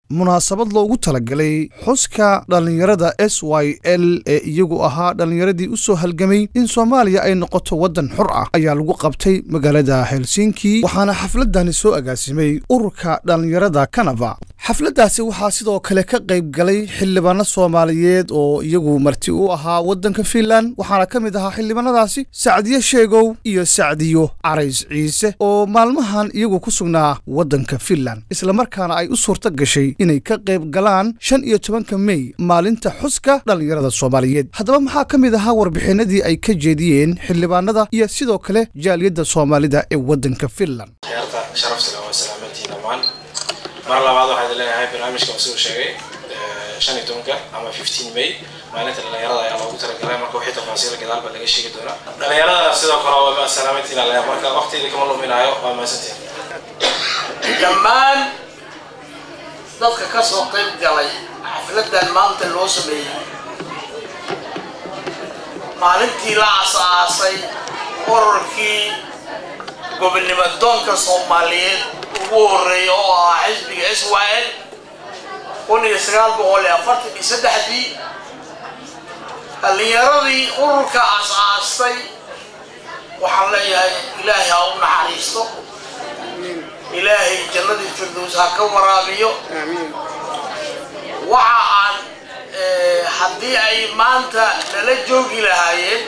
munaasabad loogu talagalay xuska dhallinyarada s y l ee iyagu ahaa dhallinyaradii u soo halgamay in soomaaliya ay noqoto waddan xor ah ayaa lagu qabtay magaalada helsinki waxaana xafladani soo agaasimay ururka dhallinyarada kanada xafladdaasi waxaa sidoo kale ka qayb galay xildhibaano soomaaliyeed oo iyagu marti u ahaa waddanka finland waxaana ka mid ahaa xildhibaanadaasi sacdiyo sheegow iyo sacdiyo carays ciise oo maalmahan iyagu ku sugnaa waddanka finland islamarkaana ay u suurto gashay inay ka qayb galaan shan iyo tobanka mey maalinta xuska dhallinyarada soomaaliyeed haddaba maxaa ka mid ahaa warbixinadii ay ka jeediyeen xildhibaanada iyo sidoo kale jaaliyadda soomaalida ee waddanka finland mar labaad waxaa idin leeyahay barnaamijka uu soo sheegay shan iyo tobanka ama fifteen may maalinta dhalinyarada ayaa loogu talagalay marka wixii tafaasiil gadaal baa laga sheegi doonaa dhalinyaradana sidoo kale waa salaamantiin alle marka waqtigeeda kama luminaayo waa mahadsantiin dhammaan dadka ka soo qayb galay xafladan maanta loo sameeyey maalintii la asaasay ururkii gobonnimo doonka soomaaliyeed ugu horeeya oo ahaa xisbiga s y l kun iyo sagaal boqol iyo afartan iyo saddexdii dhallinyaradii ururka as-aastay waxaan leeyahay ilaahay ha u naxariisto ilaahay jannadii firdows ha ka waraabiyo waxa aan haddii ay maanta nala joogi lahaayeen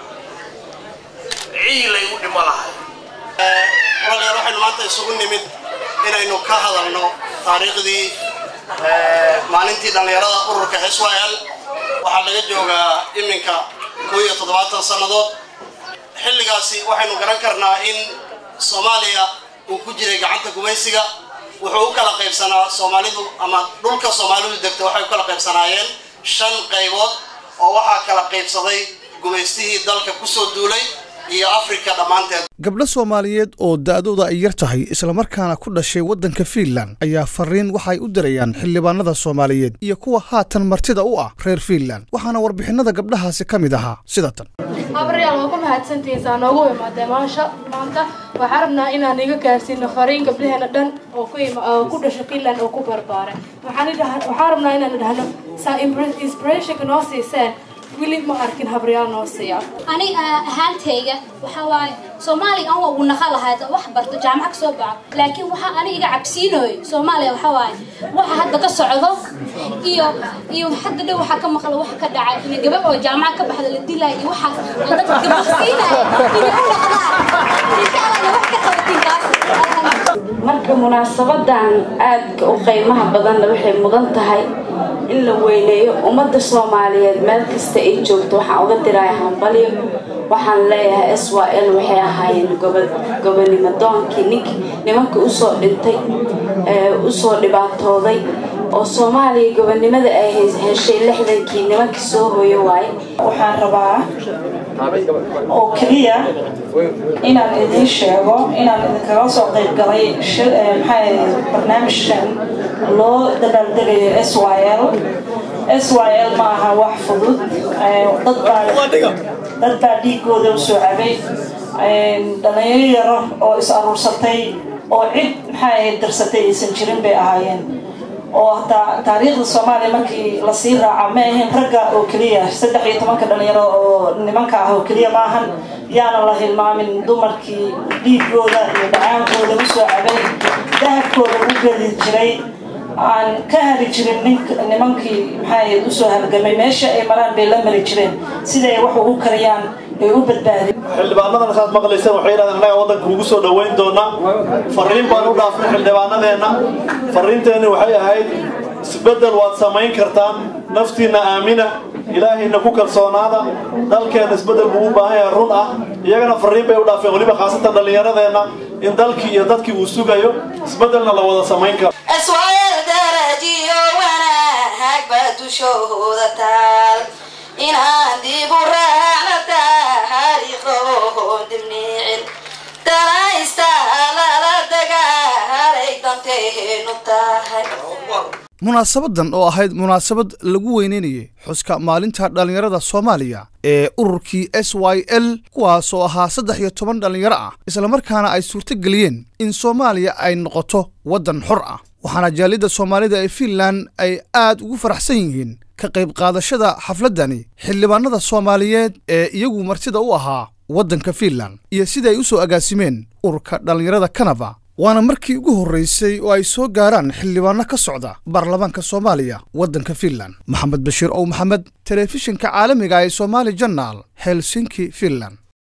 ciilay u dhimo lahay walaalayaal waxaynu maanta isugu nimid inaynu ka hadalno taariikhdii maalintii dhallinyarada ururka s y l waxaa laga joogaa iminka koo iyo toddobaatan sannadood xilligaasi waxaynu garan karnaa in soomaaliya uu ku jiray gacanta gumaysiga wuxuu u kala qaybsanaa soomaalidu ama dhulka soomaalidu degta waxay u kala qaybsanaayeen shan qaybood oo waxaa kala qaybsaday gumaystihii dalka kusoo duulay iyo afrika dhammaanteed gabdho soomaaliyeed oo da'dooda ay yar tahay islamarkaana ku dhashay waddanka fiinland ayaa fariin waxay u dirayaan xildhibaanada soomaaliyeed iyo kuwa haatan martida u ah reer fiinland waxaana warbixinada gabdhahaasi ka mid ahaa sida tan habaryaal waa ku mahadsantihiin saa noogu imaadee maasha maanta waxaan rabnaa inaan iga gaarsiino fariin gabdhaheena dhan oo ku ku dhasha fiinland oo ku barbaaray waxaan rabnaa inaan idhahno saa inspirationka noo siiseen weli ma arkin habaryaal noo siiya ani ahaantayga waxaa waaye soomaaliya an waa uu naqa lahayd wax barto jaamaca ka soo baxo laakiin waxaa ani iga cabsiinooyo soomaaliya waxaa waaye waxa hadda ka socdo iyo iyo hadda dhow waxaa ka maqla waxa ka dhacay ina gabadh oo jaamaca ka baxda la dilaayo iyo waxaas oo dadka gabaqsiinaya inay u dhaqdaan insha allah wax ka qabatin kaas marka munaasabadan aadka u qiimaha badanna waxay mudan tahay in la weyneeyo ummadda soomaaliyeed meel kasta ay joogto waxaan uga diraya hambalyo waxaan leeyahay s y l waxay ahaayeen gobonimo doonkii nink nimanka usoo dhintay usoo dhibaatooday oo soomaaliya gobonimada ay heshay lixdankii nimankii soo hooyo waaye waxaan rabaa oo keliya inaan idiin sheego inaan idinkaga soo qayb galay maxaa barnaamijkan loo dabaaldegayo s y l s y l ma aha wax fudud dad baa dhiigooda usoo cabay dhalinyaro yaro oo is aruursatay oo cid maxaa dirsatay aysan jirin bay ahaayeen oo hataa taariikhda soomaaliya markii lasii raaca ma ahayn ragga oo keliya saddex iyo tobanka dhalinyaro oo nimanka ah oo keliya maahan yaana la hilmaamin dumarkii dhiigooda iyo dhacaankooda usoo cabay dahabkooda u geli jiray aan ka hari jirin nimankii maxaa usoo halgamay meesha ay maraan bay la mari jireen siday wax ugu kariyaan ay u badbaadeen xildhibaanadan saad maqlayseen waxay yidhahdeen annaga waddanka ugu soo dhoweyn doonaa fariin baan u dhaafnay xildhibaanadeenna fariinteenni waxay ahayd isbeddel waad samayn kartaan naftiinna aamina ilaahayna ku kalsoonaada dalkeenna isbeddel buu u baahan yahay run ah iyagana fariin bay u dhaafeen weliba khaasatan dhallinyaradeenna in dalkii iyo dadkii uu sugayo isbeddelna la wada samayn karo aswaayal darajiyo wanaag baa dushooda taal inaan dib u raacna taariikhoon dibniicin danaysta lala dagaalay danteenu tahay munaasabadan oo ahayd munaasabad lagu weyneynayay xuska maalinta dhallinyarada soomaaliya ee ururkii s y l kuwaas oo ahaa saddex iyo toban dhallinyaro ah islamarkaana ay suurto geliyeen in soomaaliya ay noqoto waddan xor ah waxaana jaaliyadda soomaalida ee fiinland ay aad ugu faraxsan yihiin ka qayb qaadashada xafladdani xildhibaanada soomaaliyeed ee iyagu martida u ahaa waddanka fiinland iyo sida ay u soo agaasimeen ururka dhallinyarada kanada waana markii ugu horraysay oo ay soo gaaraan xildhibaanno ka socda baarlamaanka soomaaliya waddanka fiinland maxamed bashiir ow maxamed telefishinka caalamiga ee somaali janal helsinki fiinland